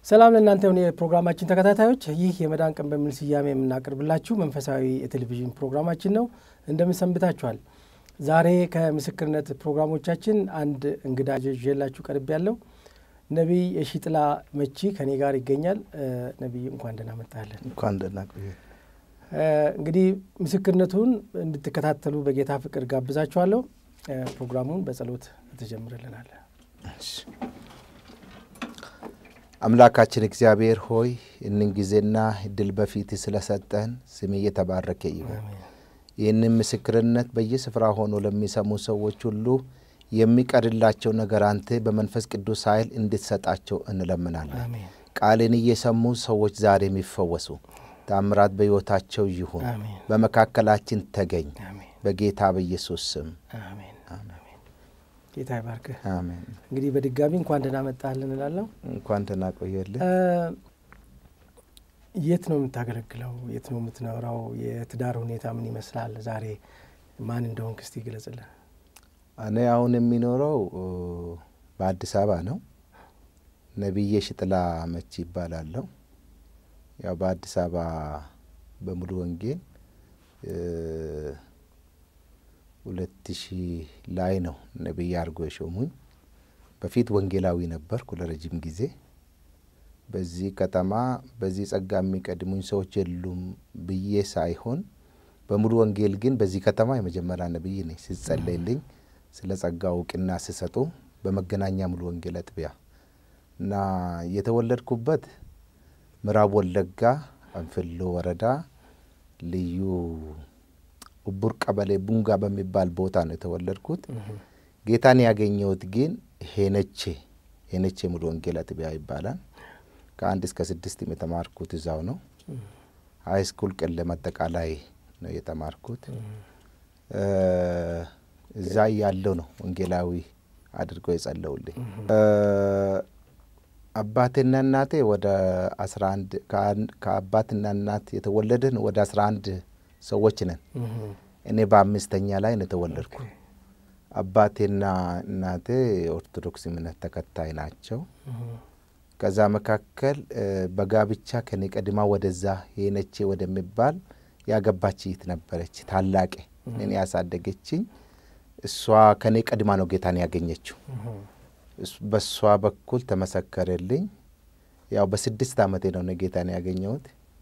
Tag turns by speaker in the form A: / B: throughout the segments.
A: ሰላም ለእናንተ የሆነ የፕሮግራማችን ተከታታዮች፣ ይህ የመዳን ቀን በሚል ስያሜ የምናቀርብላችሁ መንፈሳዊ የቴሌቪዥን ፕሮግራማችን ነው። እንደምን ሰንብታችኋል? ዛሬ ከምስክርነት ፕሮግራሞቻችን አንድ እንግዳ ይዤላችሁ ቀርብ ያለው ነቢይ የሺጥላ መቺ ከኔ ጋር ይገኛል። ነቢይ እንኳን ደህና መጣለን።
B: እንኳን ደህና ቆየ።
A: እንግዲህ ምስክርነቱን እንድትከታተሉ በጌታ ፍቅር ጋብዛችኋለሁ። ፕሮግራሙን በጸሎት ትጀምርልናል።
B: አምላካችን እግዚአብሔር ሆይ እንን ጊዜና እድል በፊት ስለሰጠን ስም እየተባረከ ይሁን። ይህንን ምስክርነት በየስፍራ ሆኖ ለሚሰሙ ሰዎች ሁሉ የሚቀርላቸው ነገር አንተ በመንፈስ ቅዱስ ኃይል እንድትሰጣቸው እንለምናለን። ቃልን እየሰሙ ሰዎች ዛሬ የሚፈወሱ ታምራት በሕይወታቸው ይሁን። በመካከላችን ተገኝ በጌታ በኢየሱስ ስም
A: አሜን። ጌታ ይባርክህ።
B: አሜን።
A: እንግዲህ በድጋሚ እንኳን ደህና መጣህልን እንላለሁ።
B: እንኳን ደህና ቆየልን።
A: የት ነው የምታገለግለው? የት ነው የምትኖረው? የትዳር ሁኔታ ምን ይመስላል? ዛሬ ማን እንደሆንክ እስቲ ግለጽልን።
B: እኔ አሁን የሚኖረው በአዲስ አበባ ነው። ነቢዬ ሽጥላ መቺ ይባላለሁ። ያው በአዲስ አበባ በሙሉ ወንጌል ሁለት ሺህ ላይ ነው ነቢይ አድርጎ የሾሙኝ። በፊት ወንጌላዊ ነበርኩ ለረጅም ጊዜ። በዚህ ከተማ በዚህ ጸጋ የሚቀድሙኝ ሰዎች የሉም ብዬ ሳይሆን በሙሉ ወንጌል ግን በዚህ ከተማ የመጀመሪያ ነቢይ ነኝ። ሲጸለይልኝ ስለ ጸጋ እውቅና ሲሰጡ በመገናኛ ሙሉ ወንጌል አጥቢያ እና የተወለድኩበት ምዕራብ ወለጋ አንፍሎ ወረዳ ልዩ ኡቡር ቀበሌ ቡንጋ በሚባል ቦታ ነው የተወለድኩት። ጌታን ያገኘሁት ግን ሄነቼ ሄነቼ ሙሉ ወንጌል አጥቢያ ይባላል። ከአንድ እስከ ስድስት የተማርኩት እዛው ነው። ሀይ ስኩል ቀለም አጠቃላይ ነው የተማርኩት። እዛ ያለው ነው ወንጌላዊ አድርገው የጸለውልኝ። አባቴና እናቴ ወደ አስራ አንድ ከአባትና እናት የተወለድን ወደ አስራ አንድ ሰዎች ነን። እኔ በአምስተኛ ላይ ነው የተወለድኩ። አባቴና እናቴ የኦርቶዶክስ እምነት ተከታይ ናቸው። ከዛ መካከል በጋብቻ ከኔ ቀድማ ወደዛ ሄነቼ ወደሚባል ያገባች ይት ነበረች ታላቄ እኔን ያሳደገችኝ። እሷ ከኔ ቀድማ ነው ጌታን ያገኘችው። በእሷ በኩል ተመሰከረልኝ። ያው በስድስት ዓመቴ ነው እኔ ጌታን ያገኘሁት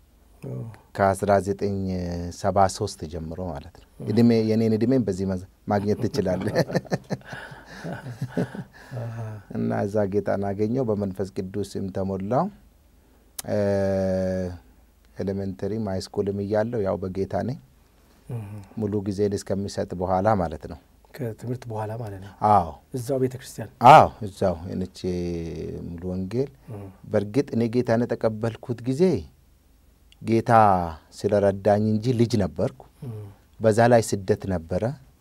B: ከ1973 ጀምሮ ማለት ነው። እድሜ የኔን እድሜን በዚህ ማግኘት ትችላለህ። እና እዛ ጌታን አገኘው። በመንፈስ ቅዱስም ተሞላው። ኤሌመንተሪም ሃይስኩልም እያለሁ ያው በጌታ ነኝ ሙሉ ጊዜን እስከሚሰጥ በኋላ ማለት ነው።
A: ከትምህርት በኋላ ማለት ነው።
B: አዎ
A: እዛው ቤተ ክርስቲያን
B: አዎ እዛው የነቼ ሙሉ ወንጌል። በእርግጥ እኔ ጌታን የተቀበልኩት ጊዜ ጌታ ስለረዳኝ እንጂ ልጅ ነበርኩ። በዛ ላይ ስደት ነበረ።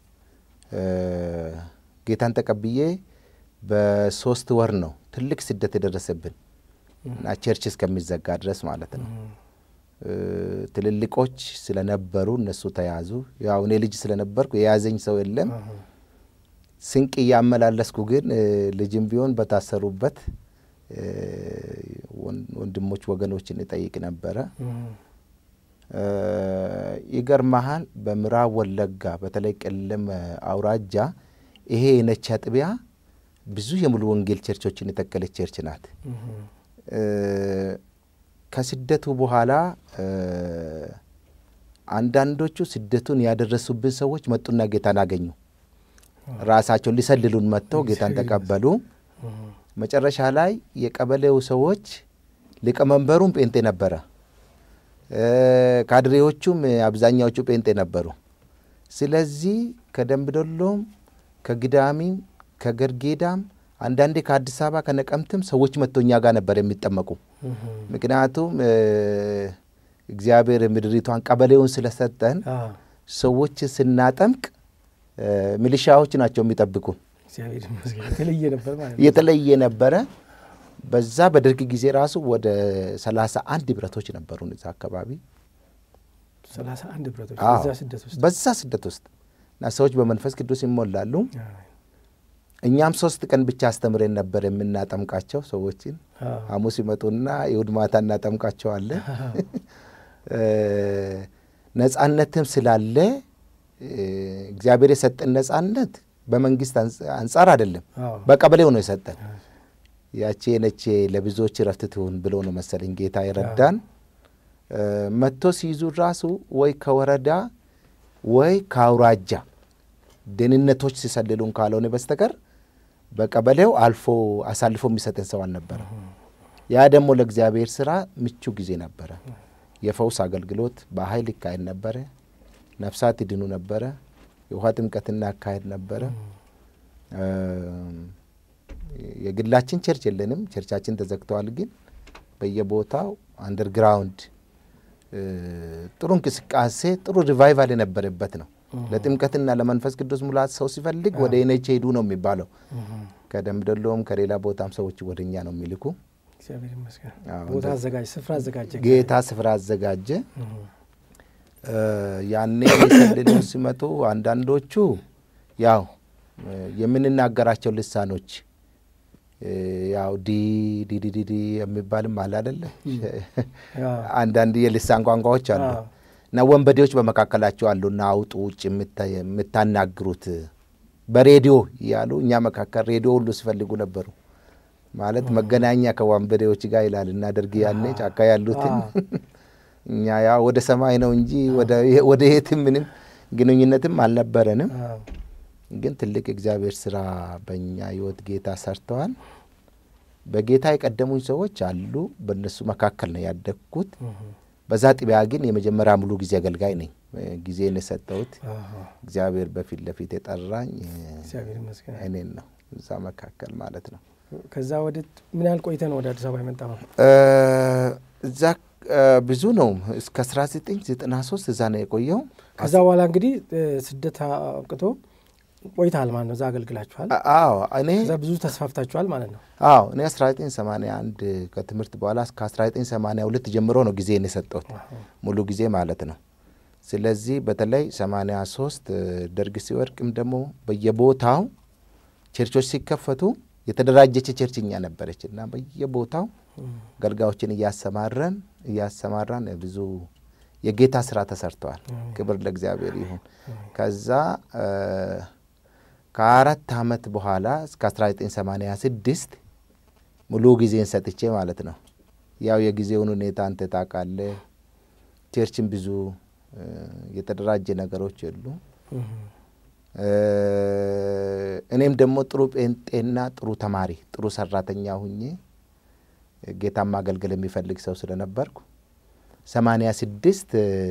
B: ጌታን ተቀብዬ በሶስት ወር ነው ትልቅ ስደት የደረሰብን እና ቸርች እስከሚዘጋ ድረስ ማለት ነው። ትልልቆች ስለነበሩ እነሱ ተያዙ። ያው እኔ ልጅ ስለነበርኩ የያዘኝ ሰው የለም። ስንቅ እያመላለስኩ ግን ልጅም ቢሆን በታሰሩበት ወንድሞች ወገኖችን እጠይቅ ነበረ። ይገርመሃል፣ በምዕራብ ወለጋ በተለይ ቀለም አውራጃ ይሄ የነቻ አጥቢያ ብዙ የሙሉ ወንጌል ቸርቾችን የተከለች ቸርች ናት። ከስደቱ በኋላ አንዳንዶቹ ስደቱን ያደረሱብን ሰዎች መጡና ጌታን አገኙ። ራሳቸውን ሊሰልሉን መጥተው ጌታን ተቀበሉ። መጨረሻ ላይ የቀበሌው ሰዎች ሊቀመንበሩም ጴንጤ ነበረ፣ ካድሬዎቹም አብዛኛዎቹ ጴንጤ ነበሩ። ስለዚህ ከደምቢዶሎም ከግዳሚም ከገርጌዳም አንዳንዴ ከአዲስ አበባ ከነቀምትም ሰዎች መጥቶ እኛ ጋር ነበር የሚጠመቁ። ምክንያቱም እግዚአብሔር ምድሪቷን ቀበሌውን ስለሰጠን ሰዎች ስናጠምቅ ሚሊሻዎች ናቸው የሚጠብቁ። የተለየ ነበረ። በዛ በደርግ ጊዜ ራሱ ወደ ሰላሳ አንድ ብረቶች ነበሩን እዛ አካባቢ
A: ሰላሳ አንድ ብረቶች
B: አዎ፣
A: በዛ ስደት ውስጥ
B: በዛ ስደት ውስጥ እና ሰዎች በመንፈስ ቅዱስ ይሞላሉ። እኛም ሶስት ቀን ብቻ አስተምረን ነበር የምናጠምቃቸው ሰዎችን። ሐሙስ ይመጡና እሑድ ማታ እናጠምቃቸዋለን። ነጻነትም ስላለ እግዚአብሔር የሰጠን ነጻነት በመንግስት አንጻር አይደለም፣ በቀበሌው ነው የሰጠን። ያቼ ነቼ ለብዙዎች ረፍት ትሁን ብሎ ነው መሰለኝ ጌታ የረዳን። መጥቶ ሲይዙ ራሱ ወይ ከወረዳ ወይ ከአውራጃ ደህንነቶች ሲሰልሉን ካልሆነ በስተቀር በቀበሌው አልፎ አሳልፎ የሚሰጠን ሰው አልነበረ። ያ ደግሞ ለእግዚአብሔር ስራ ምቹ ጊዜ ነበረ። የፈውስ አገልግሎት በኃይል ይካሄድ ነበረ። ነፍሳት ይድኑ ነበረ። የውሃ ጥምቀትና አካሄድ ነበረ። የግላችን ቸርች የለንም። ቸርቻችን ተዘግተዋል። ግን በየቦታው አንደርግራውንድ ጥሩ እንቅስቃሴ፣ ጥሩ ሪቫይቫል የነበረበት ነው። ለጥምቀትና ለመንፈስ ቅዱስ ሙላት ሰው ሲፈልግ ወደ ኤነች ሄዱ ነው የሚባለው። ከደምደሎም ከሌላ ቦታም ሰዎች ወደ እኛ ነው የሚልኩ።
A: ቦታ አዘጋጅ ስፍራ አዘጋጀ
B: ጌታ ስፍራ አዘጋጀ። ያኔ ሊሰልሉን ሲመጡ አንዳንዶቹ ያው የምንናገራቸው ልሳኖች ያው ዲ ዲዲዲዲ የሚባልም አለ አደለ። አንዳንድ የልሳን ቋንቋዎች አሉ እና ወንበዴዎች በመካከላቸው አሉና አውጡ ውጭ የምታናግሩት በሬዲዮ እያሉ እኛ መካከል ሬዲዮ ሁሉ ሲፈልጉ ነበሩ። ማለት መገናኛ ከወንበዴዎች ጋር ይላል እናደርግ ያኔ ጫካ ያሉትን እኛ ያ ወደ ሰማይ ነው እንጂ ወደ የትም ምንም ግንኙነትም አልነበረንም። ግን ትልቅ እግዚአብሔር ስራ በእኛ ህይወት ጌታ ሰርተዋል። በጌታ የቀደሙኝ ሰዎች አሉ። በእነሱ መካከል ነው ያደግኩት። በዛ ጥቢያ ግን የመጀመሪያ ሙሉ ጊዜ አገልጋይ ነኝ። ጊዜን የሰጠሁት እግዚአብሔር በፊት ለፊት የጠራኝ እኔን ነው፣ እዛ መካከል ማለት ነው።
A: ከዛ ወደ ምን ያህል ቆይተ ነው ወደ አዲስ አበባ የመጣ ነው?
B: እዛ ብዙ ነው። እስከ 1993 እዛ ነው የቆየው።
A: ከዛ በኋላ እንግዲህ ስደት አብቅቶ ቆይተሃል ማለት ነው። እዛ አገልግላችኋል።
B: አዎ እኔ
A: ከዛ ብዙ ተስፋፍታችኋል ማለት ነው።
B: አዎ እኔ 1981 ከትምህርት በኋላ እስከ 1982 ጀምሮ ነው ጊዜን የሰጠሁት ሙሉ ጊዜ ማለት ነው። ስለዚህ በተለይ 83 ደርግ ሲወድቅም ደግሞ በየቦታው ቸርቾች ሲከፈቱ የተደራጀች ቸርች እኛ ነበረች እና በየቦታው አገልጋዮችን እያሰማረን እያሰማራን ብዙ የጌታ ስራ ተሰርተዋል። ክብር ለእግዚአብሔር ይሁን። ከዛ ከአራት ዓመት በኋላ እስከ 1986 ሙሉ ጊዜን ሰጥቼ ማለት ነው። ያው የጊዜውን ሁኔታ አንተ ታውቃለህ። ቸርችን ብዙ የተደራጀ ነገሮች የሉ። እኔም ደግሞ ጥሩ ጴንጤና ጥሩ ተማሪ ጥሩ ሰራተኛ ሁኜ ጌታን ማገልገል የሚፈልግ ሰው ስለነበርኩ ሰማንያ ስድስት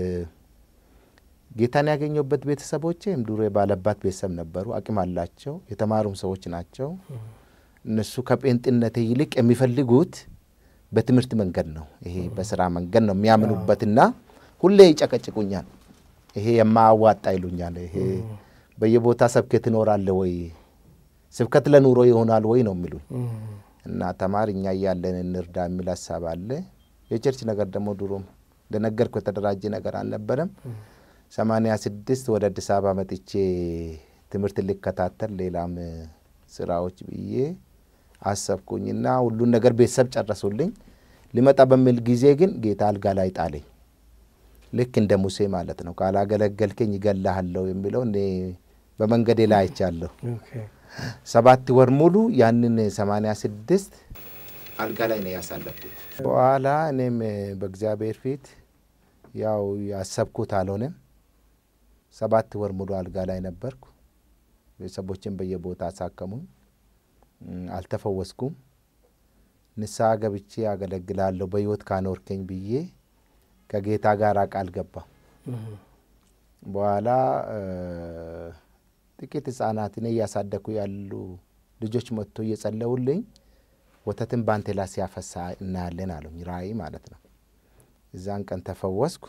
B: ጌታን ያገኘሁበት ቤተሰቦቼም ድሮ የባለባት ቤተሰብ ነበሩ። አቅም አላቸው፣ የተማሩም ሰዎች ናቸው። እነሱ ከጴንጤነቴ ይልቅ የሚፈልጉት በትምህርት መንገድ ነው። ይሄ በስራ መንገድ ነው የሚያምኑበትና ሁሌ ይጨቀጭቁኛል። ይሄ የማያዋጣ ይሉኛል። ይሄ በየቦታ ሰብከት ትኖራለህ ወይ ስብከት ለኑሮ ይሆናል ወይ ነው የሚሉኝ። እና ተማር እኛ እያለን እንርዳ የሚል ሀሳብ አለ። የቸርች ነገር ደግሞ ድሮም እንደነገርኩ የተደራጀ ነገር አልነበረም። ሰማንያ ስድስት ወደ አዲስ አበባ መጥቼ ትምህርት ልከታተል ሌላም ስራዎች ብዬ አሰብኩኝና ሁሉን ነገር ቤተሰብ ጨረሱልኝ። ሊመጣ በሚል ጊዜ ግን ጌታ አልጋ ላይ ጣለኝ። ልክ እንደ ሙሴ ማለት ነው። ካላገለገልከኝ ይገላሃለሁ የሚለው እኔ በመንገዴ ላይ አይቻለሁ። ሰባት ወር ሙሉ ያንን ሰማንያ ስድስት አልጋ ላይ ነው ያሳለፍኩት። በኋላ እኔም በእግዚአብሔር ፊት ያው ያሰብኩት አልሆነም። ሰባት ወር ሙሉ አልጋ ላይ ነበርኩ። ቤተሰቦችን በየቦታ አሳከሙኝ። አልተፈወስኩም። ንስሐ ገብቼ አገለግላለሁ በሕይወት ካኖርከኝ ብዬ ከጌታ ጋር ቃል ገባ። በኋላ ጥቂት ሕጻናት እኔ እያሳደግኩ ያሉ ልጆች መጥቶ እየጸለውልኝ ወተትን ባንቴ ላይ ሲያፈሳ እናያለን አሉኝ። ራእይ ማለት ነው። እዛን ቀን ተፈወስኩ።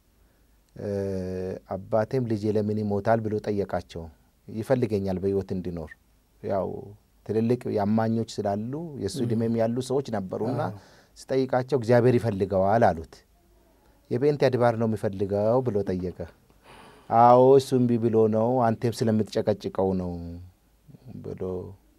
B: አባቴም ልጄ ለምን ይሞታል ብሎ ጠየቃቸው። ይፈልገኛል በሕይወት እንዲኖር ያው ትልልቅ የአማኞች ስላሉ የእሱ ዕድሜም ያሉ ሰዎች ነበሩና ስጠይቃቸው እግዚአብሔር ይፈልገዋል አሉት። የጴንጤ አድባር ነው የሚፈልገው ብሎ ጠየቀ። አዎ እሱ እምቢ ብሎ ነው፣ አንቴም ስለምትጨቀጭቀው ነው ብሎ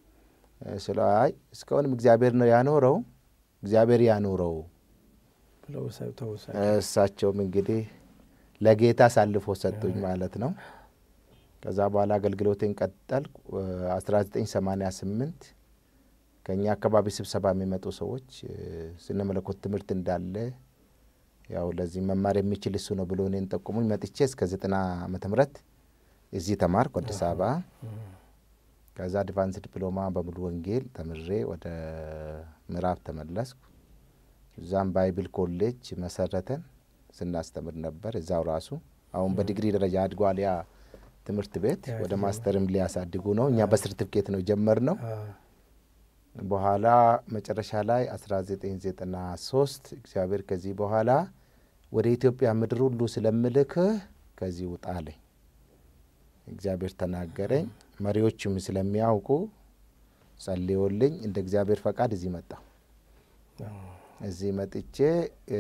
B: ስለ አይ እስካሁንም እግዚአብሔር ነው ያኖረው፣ እግዚአብሔር ያኖረው።
A: ብለው ሰ- ተውሳ
B: እሳቸውም እንግዲህ ለጌታ አሳልፎ ሰጡኝ ማለት ነው። ከዛ በኋላ አገልግሎቴን ቀጠልኩ። አስራ ዘጠኝ ሰማኒያ ስምንት ከእኛ አካባቢ ስብሰባ የሚመጡ ሰዎች እ፣ ስነ መለኮት ትምህርት እንዳለ ያው ለዚህ መማር የሚችል እሱ ነው ብሎ እኔን ጠቁሙኝ። መጥቼ እስከ ዘጠና ዓመተ ምህረት እዚህ ተማርኩ አዲስ አበባ። ከዛ አድቫንስ ዲፕሎማ በሙሉ ወንጌል ተምሬ ወደ ምዕራብ ተመለስኩ። እዛም ባይብል ኮሌጅ መሰረተን ስናስተምር ነበር እዛው ራሱ። አሁን በዲግሪ ደረጃ አድጓል ያ ትምህርት ቤት።
A: ያ
B: ወደ
A: ዲግሪ
B: ማስተርም ሊያሳድጉ ነው። እኛ በሰርቲፊኬት ነው የጀመርነው። በኋላ መጨረሻ ላይ 1993 እግዚአብሔር ከዚህ በኋላ ወደ ኢትዮጵያ ምድር ሁሉ ስለምልክህ ከዚህ ውጣ አለኝ። እግዚአብሔር ተናገረኝ። መሪዎቹም ስለሚያውቁ ጸልዮልኝ እንደ እግዚአብሔር ፈቃድ እዚህ መጣሁ። እዚህ መጥቼ እ፣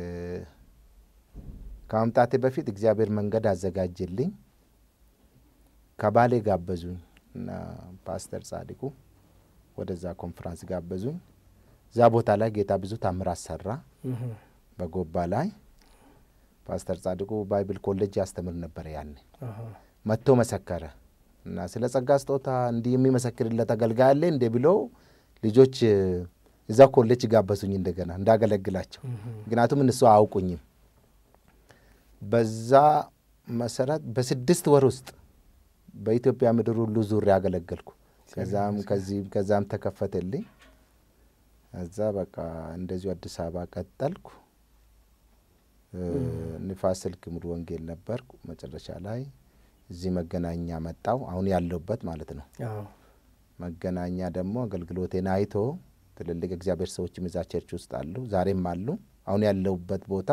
B: ከመምጣቴ በፊት እግዚአብሔር መንገድ አዘጋጀልኝ። ከባሌ ጋበዙኝ እና ፓስተር ጻድቁ ወደዛ ኮንፈራንስ ጋበዙኝ። እዛ ቦታ ላይ ጌታ ብዙ ታምራት ሰራ። በጎባ ላይ ፓስተር ጻድቁ ባይብል ኮሌጅ ያስተምር ነበር ያኔ መጥቶ መሰከረ እና ስለ ጸጋ ስጦታ እንዲህ የሚመሰክርለት አገልጋይ አለ እንዴ ብለው ልጆች እ፣ እዛ ኮሌጅ ጋበዙኝ እንደገና እንዳገለግላቸው። ምክንያቱም እነሱ አያውቁኝም። በዛ መሰረት በስድስት ወር ውስጥ በኢትዮጵያ ምድር ሁሉ ዙሪያ አገለገልኩ። ከዛም ከዚህም ከዛም ተከፈተልኝ። እዛ በቃ እንደዚሁ አዲስ አበባ ቀጠልኩ። እ፣ ንፋስ ስልክ ሙሉ ወንጌል ነበርኩ። መጨረሻ ላይ እዚህ መገናኛ መጣው። አሁን ያለሁበት ማለት ነው። መገናኛ ደግሞ አገልግሎቴን አይቶ ትልልቅ እግዚአብሔር ሰዎችም እዛ ቸርች ውስጥ አሉ፣ ዛሬም አሉ። አሁን ያለሁበት ቦታ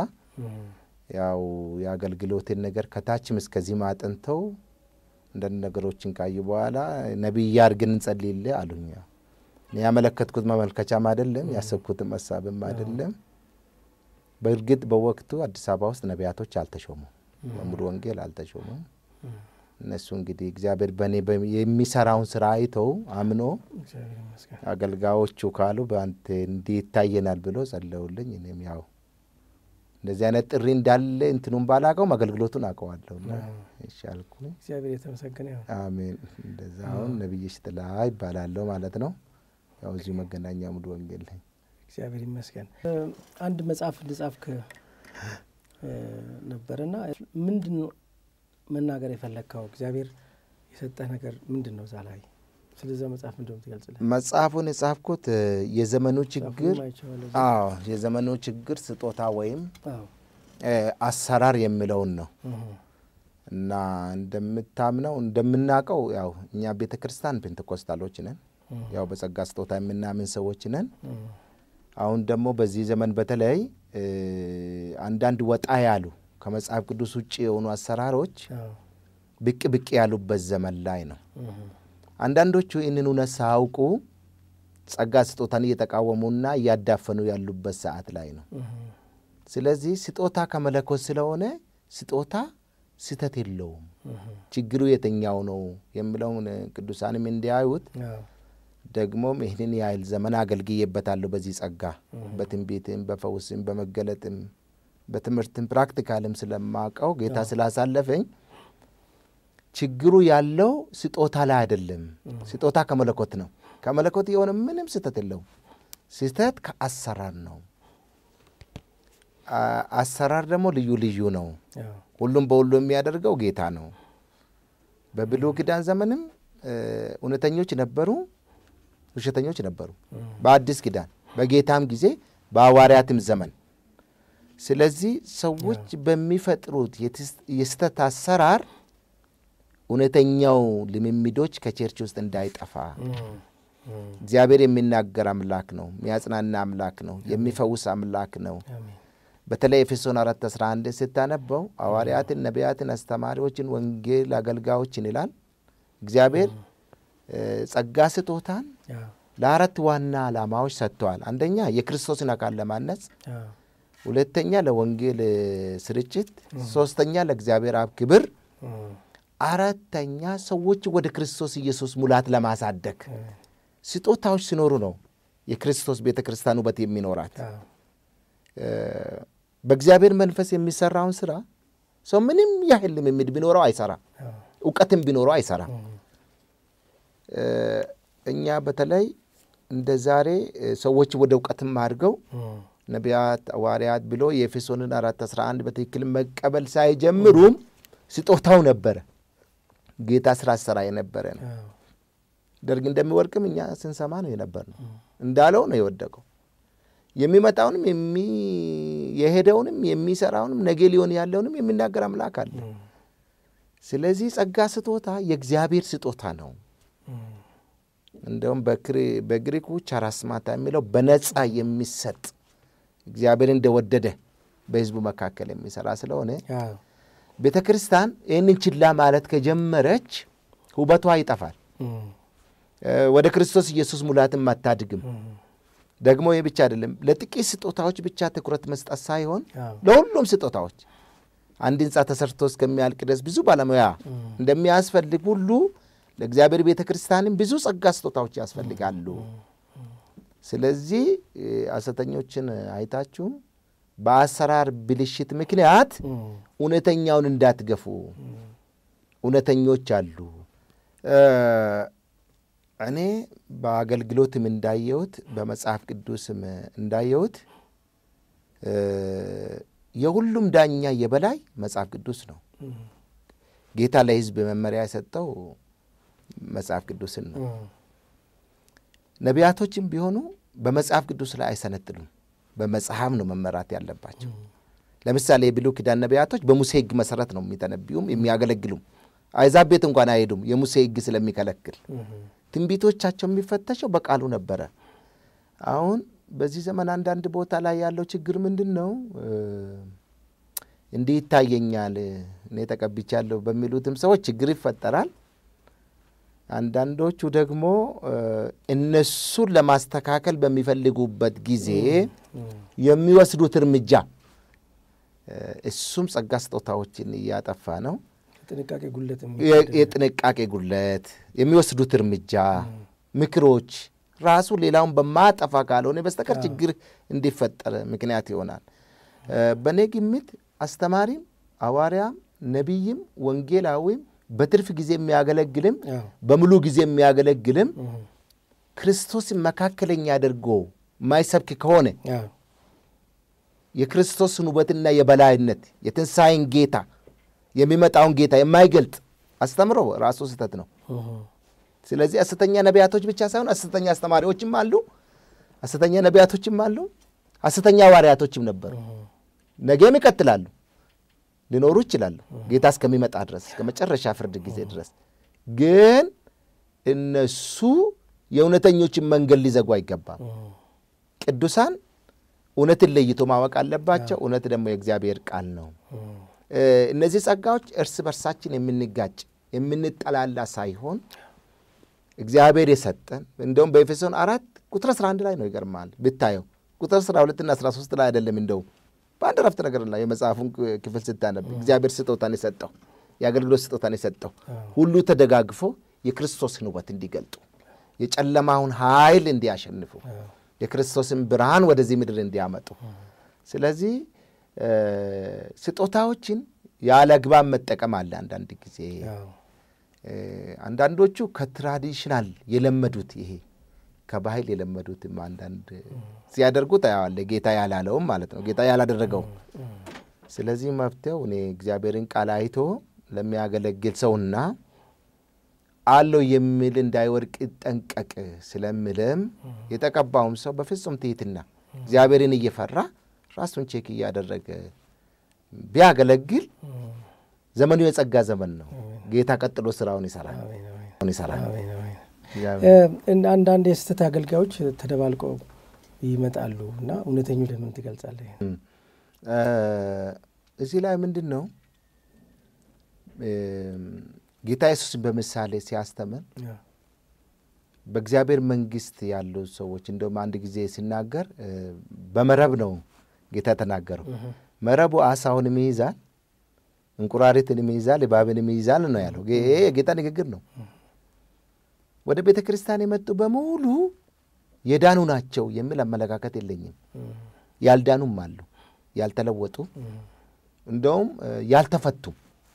B: ያው የአገልግሎቴን ነገር ከታችም እስከዚህም አጥንተው አንዳንድ ነገሮችን ካዩ በኋላ ነቢይ አድርገን እንጸልይልህ አሉኝ። ያው እኔ ያመለከትኩት መመልከቻም አይደለም ያሰብኩትም ሀሳብም አይደለም። በእርግጥ በወቅቱ አዲስ አበባ ውስጥ ነቢያቶች አልተሾሙም፣ በሙሉ ወንጌል አልተሾሙም። እነሱ እንግዲህ እግዚአብሔር በእኔ በ- የሚሰራውን ስራ አይተው አምኖ
A: እግዚአብሔር ይመስገን።
B: አገልጋዮቹ ካሉ በአንተ እንዲህ ይታየናል ብሎ ጸለውልኝ። እኔም ያው እንደዚህ አይነት ጥሪ እንዳለ እንትኑን ባላቀውም አገልግሎቱን አውቀዋለሁና ይሻልኩኝ።
A: እግዚአብሔር የተመሰገነ ይሁን።
B: አሜን። እንደዛ አሁን ነቢይ ሽጥላ ይባላለሁ ማለት ነው። ያው እዚሁ መገናኛ ሙሉ ወንጌል ነኝ።
A: እግዚአብሔር ይመስገን። እ፣ አንድ መጽሐፍ ልጻፍክ እ፣ ነበርና ምንድን ነው መናገር የፈለግከው? እግዚአብሔር የሰጠህ ነገር ምንድን ነው? እዛ ላይ ስለዛ መጽሐፍ ምንድን ነው ትገልጽልህ?
B: መጽሐፉን የጻፍኩት እ፣ የዘመኑ ችግር
A: መጽሐፉን አይቼዋለሁ።
B: አዎ የዘመኑ ችግር ስጦታ ወይም
A: አዎ።
B: እ፣ አሰራር የሚለውን ነው
A: እህ፣
B: እና እንደምታምነው እንደምናውቀው ያው እኛ ቤተ ክርስቲያን ፔንቴኮስታሎች ነን።
A: እህ፣
B: ያው በጸጋ ስጦታ የምናምን ሰዎች ነን።
A: እህ፣
B: አሁን ደግሞ በዚህ ዘመን በተለይ እ፣ አንዳንድ ወጣ ያሉ ከመጽሐፍ ቅዱስ ውጭ የሆኑ አሰራሮች
A: አዎ።
B: ብቅ ብቅ ያሉበት ዘመን ላይ ነው።
A: እህ፣
B: አንዳንዶቹ ይህንን እውነት ሳያውቁ ጸጋ ስጦታን እየተቃወሙና እያዳፈኑ ያሉበት ሰዓት ላይ ነው።
A: እህ፣
B: ስለዚህ ስጦታ ከመለኮት ስለሆነ ስጦታ ስህተት የለውም።
A: እህ፣
B: ችግሩ የትኛው ነው የሚለውን ቅዱሳንም እንዲያዩት
A: አዎ።
B: ደግሞም ይህንን ያህል ዘመን አገልግዬበታለሁ በዚህ ጸጋ በትንቢትም በፈውስም በመገለጥም በትምህርትም ፕራክቲካልም ስለማቀው ጌታ ስላሳለፈኝ ችግሩ ያለው ስጦታ ላይ አይደለም። ስጦታ ከመለኮት ነው። ከመለኮት የሆነ ምንም ስህተት የለውም። ስህተት ከአሰራር ነው። አ- አሰራር ደግሞ ልዩ ልዩ ነው።
A: አዎ።
B: ሁሉም በሁሉ የሚያደርገው ጌታ ነው። በብሉይ ኪዳን ዘመንም እ፣ እውነተኞች ነበሩ፣ ውሸተኞች ነበሩ። በአዲስ ኪዳን በጌታም ጊዜ በሐዋርያትም ዘመን። ስለዚህ ሰዎች በሚፈጥሩት የትስ- የስህተት አሰራር እውነተኛው ልምምዶች ከቸርች ውስጥ እንዳይጠፋ
A: እህ፣ እህ፣
B: እግዚአብሔር የሚናገር አምላክ ነው፣ የሚያጽናና አምላክ ነው፣ የሚፈውስ አምላክ ነው።
A: አሜን።
B: በተለይ ኤፌሶን አራት አስራ አንድን ስታነበው ሐዋርያትን፣ ነቢያትን፣ አስተማሪዎችን፣ ወንጌል አገልጋዮችን ይላል። እግዚአብሔር እ፣ ጸጋ ስጦታን
A: አዎ።
B: ለአራት ዋና ዓላማዎች ሰጥተዋል። አንደኛ የክርስቶስን አካል ለማነጽ፣
A: አዎ።
B: ሁለተኛ ለወንጌል እ፣ ስርጭት፣ ሶስተኛ ለእግዚአብሔር አብ ክብር፣
A: እህ፣
B: አራተኛ ሰዎች ወደ ክርስቶስ ኢየሱስ ሙላት ለማሳደግ። ስጦታዎች ሲኖሩ ነው የክርስቶስ ቤተ ክርስቲያን ውበት የሚኖራት።
A: አዎ፣
B: በእግዚአብሔር መንፈስ የሚሰራውን ስራ ሰው ምንም ያህል ልምምድ ቢኖረው አይሰራም፣
A: አዎ፣
B: እውቀትም ቢኖረው አይሰራም።
A: እም፣
B: እኛ በተለይ እንደ ዛሬ ሰዎች ወደ እውቀትም አድርገው
A: እም፣
B: ነቢያት ሐዋርያት ብሎ የኤፌሶንን አራት አስራ አንድ በትክክል መቀበል ሳይጀምሩም ስጦታው ነበረ። ጌታ ስራ ሰራ የነበረ ነው።
A: አዎ፣
B: ደርግ እንደሚወድቅም እኛ ስንሰማ ነው የነበር ነው እንዳለው ነው የወደቀው። የሚመጣውንም የሚ- የሄደውንም የሚሰራውንም ነገ ሊሆን ያለውንም የሚናገር አምላክ አለ።
A: እም፣
B: ስለዚህ ጸጋ ስጦታ የእግዚአብሔር ስጦታ ነው።
A: እም፣
B: እንደውም በክሪ- በግሪኩ ቻራስማታ የሚለው በነጻ የሚሰጥ እግዚአብሔር እንደወደደ በሕዝቡ መካከል የሚሰራ ስለሆነ
A: አዎ፣
B: ቤተ ክርስቲያን ይህንን ችላ ማለት ከጀመረች ውበቷ ይጠፋል።
A: እም፣
B: እ፣ ወደ ክርስቶስ ኢየሱስ ሙላትም አታድግም።
A: እም፣
B: ደግሞ ይህ ብቻ አይደለም። ለጥቂት ስጦታዎች ብቻ ትኩረት መስጠት ሳይሆን
A: አዎ፣
B: ለሁሉም ስጦታዎች አንድ ሕንፃ ተሰርቶ እስከሚያልቅ ድረስ ብዙ ባለሙያ
A: እም፣
B: እንደሚያስፈልግ ሁሉ ለእግዚአብሔር ቤተ ክርስቲያንም ብዙ ጸጋ ስጦታዎች ያስፈልጋሉ። ስለዚህ እ፣ ሐሰተኞችን አይታችሁም በአሰራር ብልሽት ምክንያት
A: እም፣
B: እውነተኛውን እንዳትገፉ። እውነተኞች አሉ። እ፣ እኔ በአገልግሎትም እንዳየሁት በመጽሐፍ ቅዱስም እንዳየሁት እ፣ የሁሉም ዳኛ የበላይ መጽሐፍ ቅዱስ ነው።
A: እም፣
B: ጌታ ለሕዝብ መመሪያ የሰጠው መጽሐፍ ቅዱስን ነው።
A: እም፣
B: ነቢያቶችም ቢሆኑ በመጽሐፍ ቅዱስ ላይ አይሰነጥሉም። በመጽሐፍ ነው መመራት ያለባቸው። ለምሳሌ የብሉይ ኪዳን ነቢያቶች በሙሴ ሕግ መሰረት ነው የሚተነብዩም የሚያገለግሉም። አይዛብ ቤት እንኳን አይሄዱም የሙሴ ሕግ ስለሚከለክል።
A: እም፣
B: ትንቢቶቻቸው የሚፈተሸው በቃሉ ነበረ። አሁን በዚህ ዘመን አንዳንድ ቦታ ላይ ያለው ችግር ምንድን ነው? እ፣ እንዲህ ይታየኛል እኔ ተቀብቻለሁ በሚሉትም ሰዎች ችግር ይፈጠራል። አንዳንዶቹ ደግሞ እ፣ እነሱን ለማስተካከል በሚፈልጉበት ጊዜ
A: እም፣
B: የሚወስዱት እርምጃ እ፣ እሱም ጸጋ ስጦታዎችን እያጠፋ ነው።
A: የጥንቃቄ ጉለት
B: የ- የጥንቃቄ ጉድለት፣ የሚወስዱት እርምጃ፣ ምክሮች ራሱ ሌላውን በማጠፋ ካልሆነ በስተቀር ችግር እንዲፈጠር ምክንያት ይሆናል። እ፣ በእኔ ግምት አስተማሪም፣ ሐዋርያም፣ ነቢይም፣ ወንጌላዊም በትርፍ ጊዜ የሚያገለግልም
A: አዎ፣
B: በሙሉ ጊዜ የሚያገለግልም
A: እም፣
B: ክርስቶስን መካከለኛ አድርጎ የማይሰብክ ከሆነ
A: አዎ፣
B: የክርስቶስን ውበትና የበላይነት የትንሣኤን ጌታ የሚመጣውን ጌታ የማይገልጥ አስተምሮ ራሱ ስህተት ነው።
A: እም፣
B: ስለዚህ ሐሰተኛ ነቢያቶች ብቻ ሳይሆን ሐሰተኛ አስተማሪዎችም አሉ፣ ሐሰተኛ ነቢያቶችም አሉ፣ ሐሰተኛ ሐዋርያቶችም ነበሩ።
A: እም፣
B: ነገም ይቀጥላሉ፣ ሊኖሩ ይችላሉ ጌታ እስከሚመጣ ድረስ እስከ መጨረሻ ፍርድ ጊዜ ድረስ። ግን እነሱ የእውነተኞችን መንገድ ሊዘጉ አይገባም።
A: እም፣
B: ቅዱሳን እውነትን ለይቶ ማወቅ አለባቸው። እውነት ደግሞ የእግዚአብሔር ቃል ነው።
A: እም፣
B: እ፣ እነዚህ ጸጋዎች እርስ በርሳችን የምንጋጭ የምንጠላላ ሳይሆን እግዚአብሔር የሰጠን እንደውም በኤፌሶን አራት ቁጥር 11 ላይ ነው። ይገርማል ብታየው ቁጥር 12 እና 13 ላይ አይደለም። እንደውም በአንድ ረፍት ነገር ላይ የመጽሐፉን ክፍል ስታነብ እግዚአብሔር ስጦታን የሰጠው የአገልግሎት ስጦታን የሰጠው ሁሉ ተደጋግፎ የክርስቶስን ውበት እንዲገልጡ የጨለማውን ኃይል እንዲያሸንፉ የክርስቶስን ብርሃን ወደዚህ ምድር እንዲያመጡ ስለዚህ እ፣ ስጦታዎችን ያለ አግባብ መጠቀም አለ አንዳንድ ጊዜ
A: አዎ፣
B: እ፣ አንዳንዶቹ ከትራዲሽናል የለመዱት ይሄ ከባህል የለመዱትም አንዳንድ ሲያደርጉ ታያዋለ። ጌታ ያላለውም ማለት ነው፣ ጌታ ያላደረገውም። ስለዚህ መፍትሄው እኔ እግዚአብሔርን ቃል አይቶ ለሚያገለግል ሰውና አለው የሚል እንዳይወድቅ ጠንቀቅ ስለምልም የተቀባውም ሰው በፍጹም ትሕትና እግዚአብሔርን እየፈራ ራሱን ቼክ እያደረገ ቢያገለግል ዘመኑ የጸጋ ዘመን ነው። ጌታ ቀጥሎ ስራውን ይሰራል
A: አሜን፣ አሜን፣
B: ስራውን ይሰራል።
A: አሜን፣ አሜን።
B: እግዚአብሔር
A: እ፣ አንዳንድ የስህተት አገልጋዮች ተደባልቀው ይመጣሉ እና እውነተኞች ለምን ትገልጻለህ?
B: እ፣ እዚህ ላይ ምንድን ነው እ፣ ጌታ ኢየሱስን በምሳሌ ሲያስተምር
A: አዎ፣
B: በእግዚአብሔር መንግሥት ያሉ ሰዎች እንደውም አንድ ጊዜ ሲናገር እ፣ በመረብ ነው ጌታ የተናገረው። መረቡ አሳውንም ይይዛል፣ እንቁራሪትንም ይይዛል፣ እባብንም ይይዛል ነው ያለው። ይሄ የጌታ ንግግር ነው። ወደ ቤተ ክርስቲያን የመጡ በሙሉ የዳኑ ናቸው የሚል አመለካከት የለኝም። ያልዳኑም አሉ፣ ያልተለወጡ እንደውም ያልተፈቱም።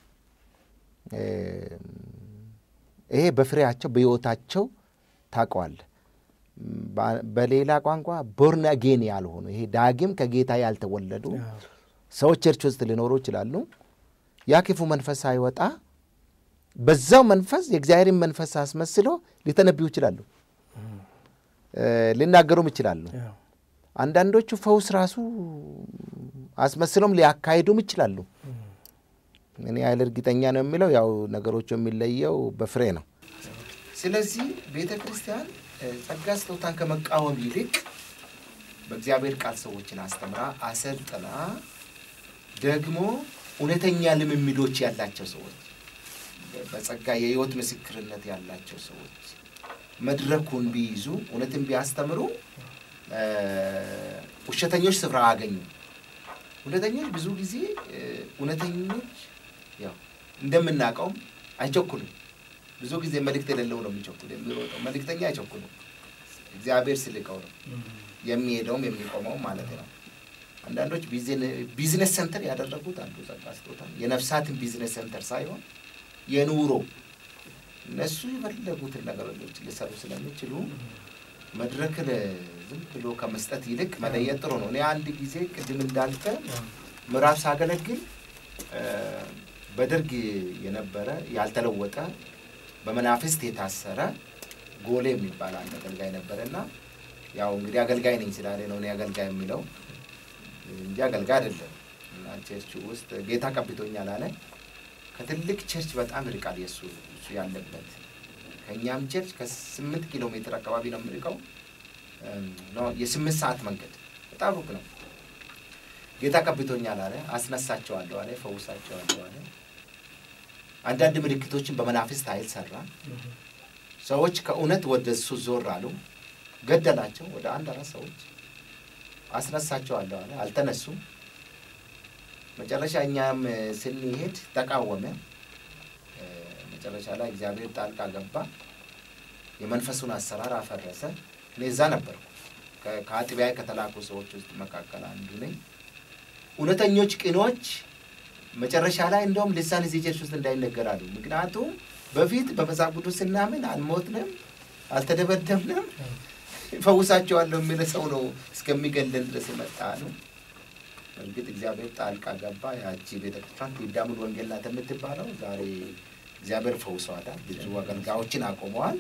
B: ይሄ በፍሬያቸው በሕይወታቸው ታውቀዋለህ። በሌላ ቋንቋ ቦርን አጌን ያልሆኑ ይሄ ዳግም ከጌታ ያልተወለዱ ሰዎች ቸርች ውስጥ ሊኖሩ ይችላሉ። ያ ክፉ መንፈስ ሳይወጣ በዛው መንፈስ የእግዚአብሔርን መንፈስ አስመስሎ ሊተነብዩ ይችላሉ፣ ሊናገሩም ይችላሉ። አንዳንዶቹ ፈውስ ራሱ አስመስሎም ሊያካሂዱም ይችላሉ። እኔ ያህል እርግጠኛ ነው የሚለው ያው ነገሮቹ የሚለየው በፍሬ ነው። ስለዚህ ቤተ ክርስቲያን ጸጋ ስጦታን ከመቃወም ይልቅ በእግዚአብሔር ቃል ሰዎችን አስተምራ አሰልጥና ደግሞ እውነተኛ ልምምዶች ያላቸው ሰዎች በጸጋ የሕይወት ምስክርነት ያላቸው ሰዎች መድረኩን ቢይዙ እውነትን ቢያስተምሩ ውሸተኞች ስፍራ አገኙ። እውነተኞች ብዙ ጊዜ እውነተኞች ያው እንደምናውቀውም አይቸኩሉም። ብዙ ጊዜ መልእክት የሌለው ነው የሚቸኩል የሚሮጠው። መልእክተኛ አይቸኩሉም። እግዚአብሔር ስልቀው ነው የሚሄደውም የሚቆመውም ማለት ነው። አንዳንዶች ቢዝነስ ሴንተር ያደረጉት አንዱ ጸጋ ስጦታ የነፍሳትን ቢዝነስ ሴንተር ሳይሆን የኑሮ እነሱ የፈለጉትን ነገሮች ሊሰሩ ስለሚችሉ መድረክ ዝም ብሎ ከመስጠት ይልቅ መለየት ጥሩ ነው። እኔ አንድ ጊዜ ቅድም እንዳልከ ምዕራፍ ሳገለግል በደርግ የነበረ ያልተለወጠ በመናፍስት የታሰረ ጎሌ የሚባል አንድ አገልጋይ ነበረ እና ያው እንግዲህ አገልጋይ ነኝ ስላለ ነው እኔ አገልጋይ የሚለው እንጂ አገልጋይ አይደለም። እና ቸርች ውስጥ ጌታ ቀብቶኛል አለ። ከትልቅ ቸርች በጣም ይርቃል የእሱ እሱ ያለበት ከእኛም ቸርች ከስምንት ኪሎ ሜትር አካባቢ ነው የምርቀው። የስምንት ሰዓት መንገድ በጣም ሩቅ ነው። ጌታ ቀብቶኛል አለ። አስነሳቸዋለሁ አለ። ፈውሳቸዋለሁ አለ። አንዳንድ ምልክቶችን በመናፍስት ኃይል ሰራ። ሰዎች ከእውነት ወደ እሱ ዞር አሉ። ገደላቸው። ወደ አንድ አራት ሰዎች አስነሳቸዋለሁ አለ። አልተነሱም። መጨረሻ እኛም ስንሄድ ተቃወመ። መጨረሻ ላይ እግዚአብሔር ጣልቃ ገባ። የመንፈሱን አሰራር አፈረሰ። እኔ እዛ ነበርኩ። ከአጥቢያ ከተላኩ ሰዎች ውስጥ መካከል አንዱ ነኝ። እውነተኞች ቅኖች መጨረሻ ላይ እንደውም ልሳን እዚህ ቸርች ውስጥ እንዳይነገራሉ። ምክንያቱም በፊት በመጽሐፍ ቅዱስ ስናምን አልሞትንም፣ አልተደበደብንም፣ ፈውሳቸዋለሁ የሚል ሰው ነው እስከሚገለን ድረስ የመጣ ነው። እርግጥ እግዚአብሔር ጣልቃ ገባ። ያቺ ቤተክርስቲያን ቲዳሙል ወንጌል ናት የምትባለው ዛሬ እግዚአብሔር ፈውሰዋታል። ብዙ አገልጋዮችን አቆመዋል።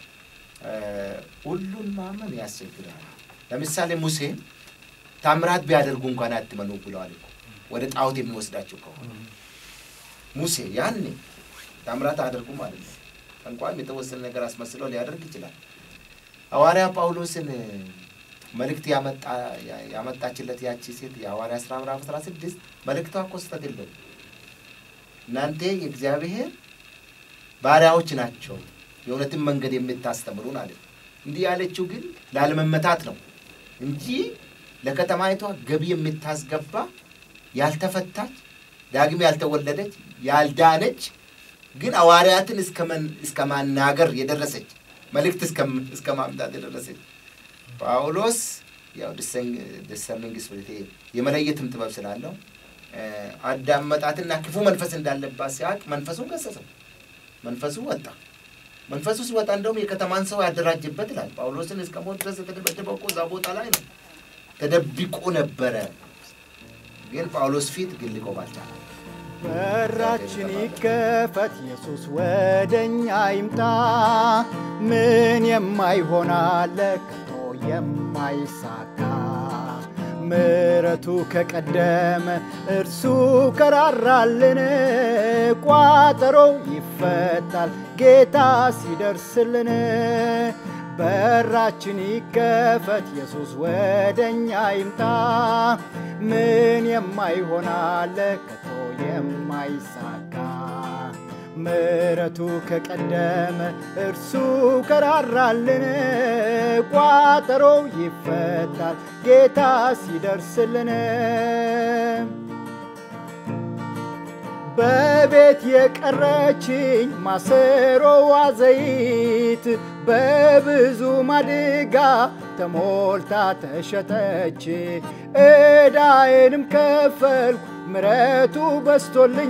B: ሁሉን ማመን ያስቸግራል። ለምሳሌ ሙሴ ታምራት ቢያደርጉ እንኳን አትመኑ ብለዋል እኮ ወደ ጣዖት የሚወስዳቸው ከሆነ ሙሴ ያኔ ታምራት አያደርጉ ማለት ነው። እንኳን የተወሰነ ነገር አስመስለው ሊያደርግ ይችላል። ሐዋርያ ጳውሎስን መልእክት ያመጣችለት ያቺ ሴት የሐዋርያ ሥራ ምዕራፍ አስራ ስድስት መልእክቷ እኮ ስህተት የለውም። እናንተ የእግዚአብሔር ባሪያዎች ናቸው የእውነትን መንገድ የምታስተምሩን አለ። እንዲህ ያለችው ግን ላለመመታት ነው እንጂ ለከተማይቷ ገቢ የምታስገባ ያልተፈታች ዳግም ያልተወለደች ያልዳነች ግን ሐዋርያትን እስከ ማናገር የደረሰች መልእክት እስከ ማምጣት የደረሰች ጳውሎስ ያው ዲሰርኒንግ ስፒሪት የመለየትም ጥበብ ስላለው አዳመጣትና ክፉ መንፈስ እንዳለባት ሲያውቅ መንፈሱን ገሰጸው። መንፈሱ ወጣ። መንፈሱ ሲወጣ እንደውም የከተማን ሰው ያደራጅበት ይላል። ጳውሎስን እስከ ሞት ድረስ የተደበደበው እኮ እዛ ቦታ ላይ ነው። ተደብቆ ነበረ። ግን ጳውሎስ ፊት ግን ሊቆም አልቻለም።
C: በራችን ይከፈት፣ ኢየሱስ ወደኛ ይምጣ። ምን የማይሆን አለ ከቶ የማይሳካ ምሕረቱ ከቀደመ እርሱ ከራራልን፣ ቋጠሮው ይፈታል ጌታ ሲደርስልን። በራችን ይከፈት፣ ኢየሱስ ወደኛ ይምጣ። ምን የማይሆን አለ ከቶ የማይሳካ ምሕረቱ ከቀደመ እርሱ ከራራልን፣ ቋጠሮው ይፈታል ጌታ ሲደርስልን። በቤት የቀረችኝ ማሰሮዋ ዘይት በብዙ ማድጋ ተሞልታ ተሸጠች። ዕዳዬንም ከፈልኩ ምረቱ በስቶልኝ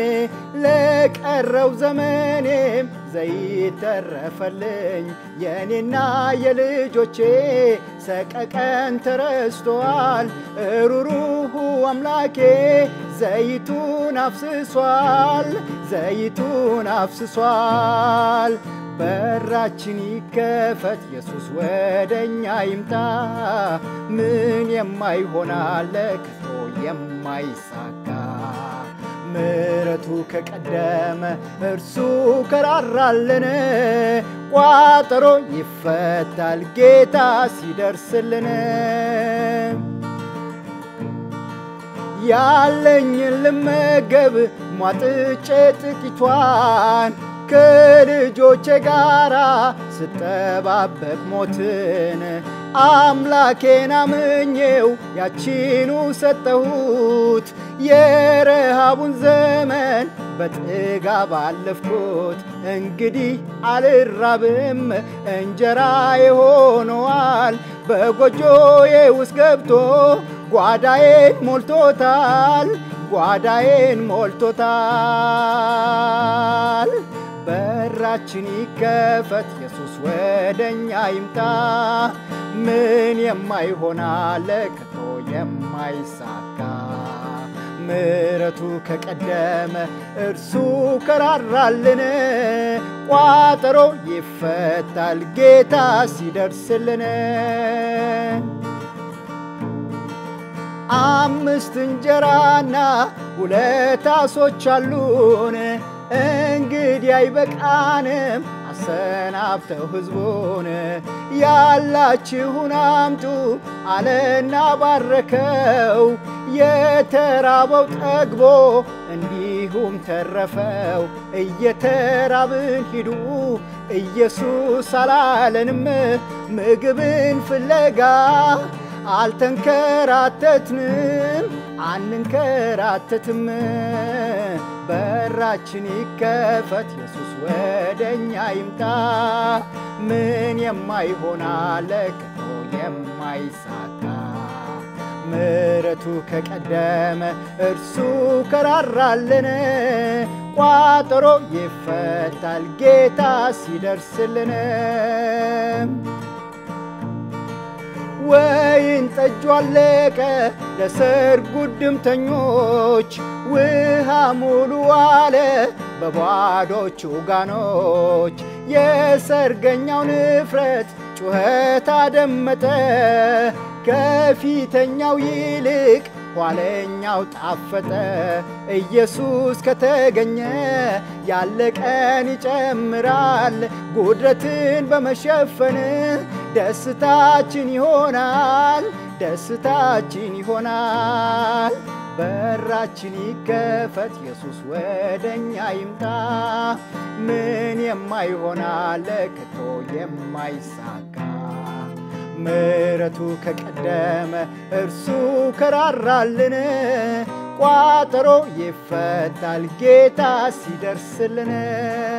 C: ለቀረው ዘመኔም ዘይት ተረፈልኝ። የእኔና የልጆቼ ሰቀቀን ተረስቷል። እሩሩሁ አምላኬ ዘይቱን አፍስሷል፣ ዘይቱን አፍስሷል። በራችን ይከፈት ኢየሱስ ወደኛ ይምጣ። ምን የማይሆን አለ ከቶ የማይሳካ ምሕረቱ ከቀደመ እርሱ ከራራልን ቋጠሮ ይፈታል ጌታ ሲደርስልን ያለኝን ልመገብ ሟጥጬ ጥቂቷን ከልጆቼ ጋራ ስጠባበቅ ሞትን አምላኬን አምኜው ያቺኑ ሰጠሁት። የረሃቡን ዘመን በጥጋብ አለፍኩት። እንግዲህ አልራብም እንጀራዬ ሆኖአል። በጎጆዬ ውስጥ ገብቶ ጓዳዬን ሞልቶታል፣ ጓዳዬን ሞልቶታል። በራችን ይከፈት ኢየሱስ ወደኛ ይምጣ። ምን የማይሆን አለ ከቶ የማይሳካ ምሕረቱ ከቀደመ እርሱ ከራራልን ቋጠሮ ይፈታል ጌታ ሲደርስልን አምስት እንጀራና ሁለት ዓሦች አሉን። እንግዲህ አይበቃንም አሰናብተው ሕዝቡን ያላችሁን አምጡ አለና ባረከው። የተራበው ጠግቦ እንዲሁም ተረፈው። እየተራብን ሂዱ ኢየሱስ አላለንም ምግብን ፍለጋ አልተንከራተትንም አንንከራተትም። በራችን ይከፈት ኢየሱስ ወደኛ ይምጣ። ምን የማይሆን አለ ከቶ የማይሳካ ምሕረቱ ከቀደመ እርሱ ከራራልን ቋጠሮ ይፈታል ጌታ ሲደርስልን ወይን ጠጁ አለቀ ለሰርጉ ድምተኞች ውሃ ሙሉ አለ በባዶቹ ጋኖች የሰርገኛው ንፍረት ጩኸት አደመጠ ከፊተኛው ይልቅ ኋለኛው ጣፈጠ። ኢየሱስ ከተገኘ ያለቀን ይጨምራል። ጉድለትን በመሸፈን ደስታችን ይሆናል፣ ደስታችን ይሆናል። በራችን ይከፈት ኢየሱስ ወደኛ ይምጣ። ምን የማይሆን አለ ከቶ የማይሳካ ምሕረቱ ከቀደመ እርሱ ከራራልን ቋጠሮ ይፈታል ጌታ ሲደርስልን